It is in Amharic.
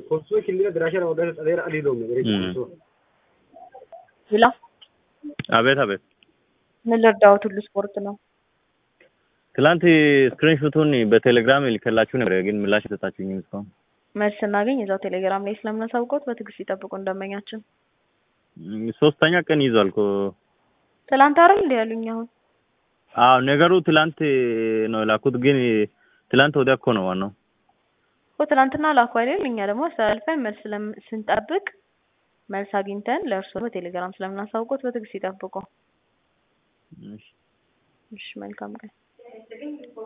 Konsoo kilira diraashaa waggaa xaxeera adii doomne bareecha Mm. konsoo. ሌላ አቤት አቤት። ምን ልርዳዎት? ሁሉ ስፖርት ነው። ትላንት ስክሪንሾቱን በቴሌግራም ልከላችሁ ነበር፣ ግን ምላሽ የሰጣችሁኝም እስካሁን። መልስ ስናገኝ እዛው ቴሌግራም ላይ ስለምናሳውቀውት በትዕግስት ይጠብቁ እንደመኛችን። እም፣ ሶስተኛ ቀን ይዟል እኮ። ትላንት አይደል እንዲ ያሉኝ አሁን አዎ ነገሩ ትላንት ነው የላኩት፣ ግን ትላንት ወዲያ እኮ ነው ዋናው። እኮ ትናንትና ላኩ አይደል? እኛ ደግሞ አስተላልፈን መልስ ስለም- ስንጠብቅ መልስ አግኝተን ለእርሶ በቴሌግራም ስለምናሳውቀውት በትዕግስት ይጠብቁ። እሺ። እሺ መልካም ቀን።